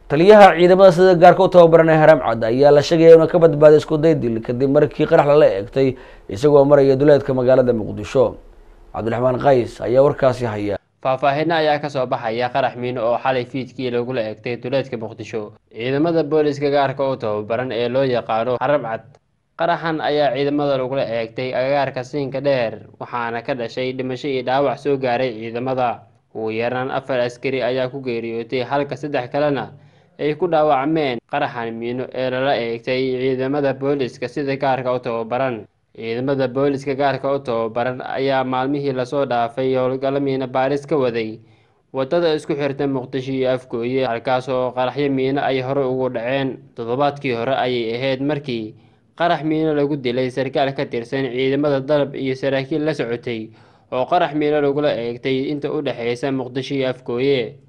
taliyaha ciidamada sida gaarka u tababaran ee haram cad ayaa la sheegaya inuu ka badbaaday isku day dil kadib markii qarax lala eegtay isagoo maraya duleedka magaalada muqdisho cabdiraxmaan qays ayaa warkaasi haya faahfaahinno ayaa kasoo baxaya qarax miino oo xalay fiidkii lagula eegtay duleedka muqdisho ciidamada booliska gaarka u tababaran ee loo yaqaano haram cad qaraxan ayaa ciidamada lagula eegtay agagaarka siinka dheer waxaana ka dhashay dhimasho iyo dhaawac soo gaaray ciidamada ugu yaraan afar askari ayaa ku geeriyootay halka saddex kalena ay ku dhaawacmeen qaraxan miino ee lala eegtay ciidamada booliska sida gaarka u tababaran ciidamada booliska gaarka u tababaran ayaa maalmihii lasoo dhaafay howlgallo miino baaris ka waday wadada isku xirta muqdisho iyo afgooye halkaas oo qaraxyo miino ay hore ugu dhaceen toddobaadkii hore ayay ahayd markii qarax miino lagu dilay sarkaal ka tirsan ciidamada dalab iyo saraakiil la socotay oo qarax miino lagula eegtay inta u dhexeysa muqdisho iyo afgooye